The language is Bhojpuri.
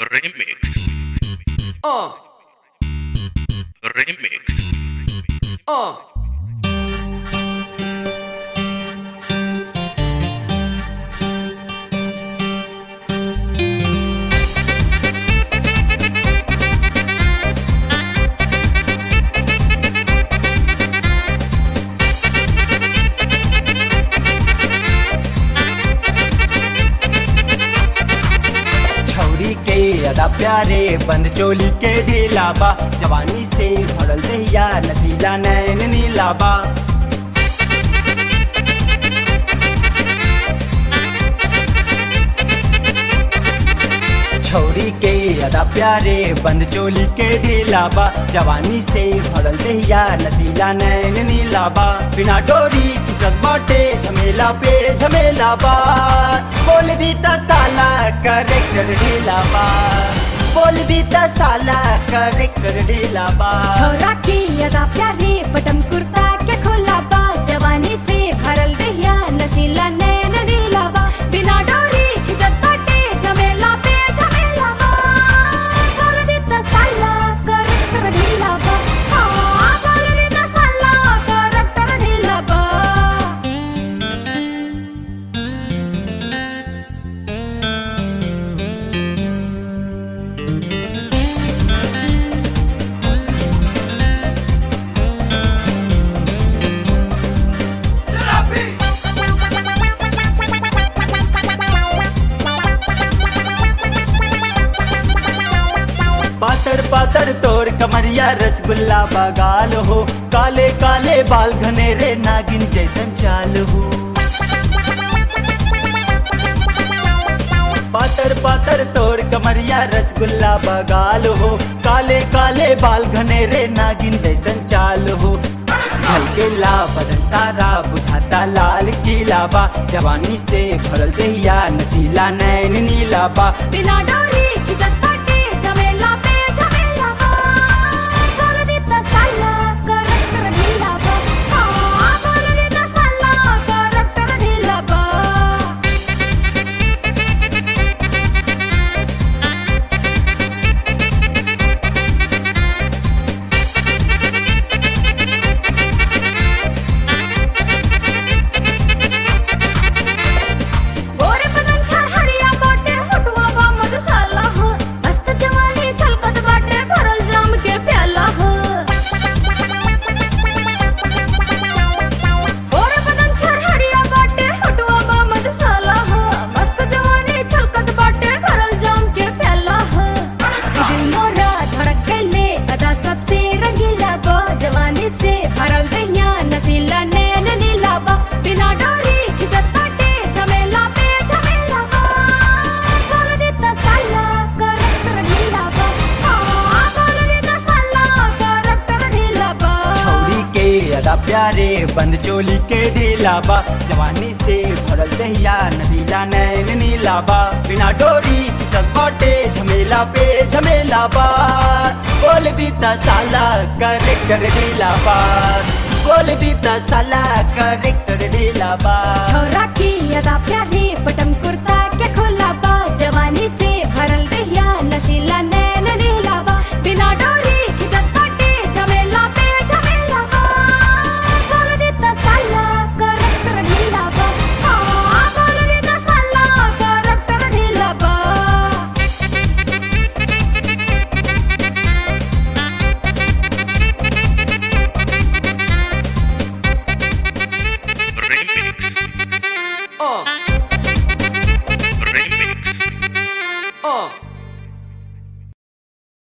Remix. Uh, Remix. uh. छौरी के अदा प्यारे बंद चोली के ढीलाबा जवानी से भरल दहिया नदीला नैन नीलाबा छौरी के अदा प्यारे बंद चोली के ढीलाबा जवानी से भरल दहिया नदीला नैन नीलाबा बिना डोरी की बाटे झमेला पे झमेला बा बोल दी त साला करेक्टर ढीलाबा बोल दी त साला करेक्टर ढीलाबा छोरा की अदा प्यारे बटम कुर्ता के खुला बा जवानी से भरल दहिया नशीला नैन नीला बा बिना डोरी खिजत बाटे झमेला पे झमेला बा कर दी त साला करकर ढीला बा हाँ कर दी त साला करकर ढीला बा पातर पातर तोर कमरिया रसगुल्ला बगाल हो काले काले बाल घनेरे नागिन जैसन चाल हो पातर पातर तोर कमरिया रसगुल्ला बगाल हो काले काले बाल घनेरे नागिन जैसन चाल हो झलकेला बदन सारा बुझाता लाल किला बा जवानी से भरल दहिया नसीला नैन नीला बा बिना डोरी खिजत बाटे झमेला पे झमेला बा कर दी त साला करकर ढीला बा हाँ कर दी त साला करकर ढीला बा गोरे बदन हरिया बाटे हटवा बा मधुशाला हो मस्त जवानी छलकत बाटे भरल जाम के प्याला हो गोरे बदन हरिया बाटे हटवा बा मधुशाला हो मस्त जवानी छलकत बाटे भरल जाम के प्याला हो दिल मोरा धड़क गले अदा सबसे रंगीला बा जवानी से भरल दहिया नसीला नैन नीला बा बिना डोरी खिजत बाटे झमेला पे झमेला बा कर दी त साला करकर ढीला बा हाँ कर दी त साला करकर ढीला बा छौरी के अदा प्यारे बंद चोली के ढीलाबा जवानी से भरल दहिया नदीला नैन नीलाबा बिना डोरी सब बाटे झमेला पे झमेला बा बोल दी त साला करेक्टर ढीलाबा बोल दी त साला करेक्टर ढीलाबा छोरा की अदा प्यारे बटम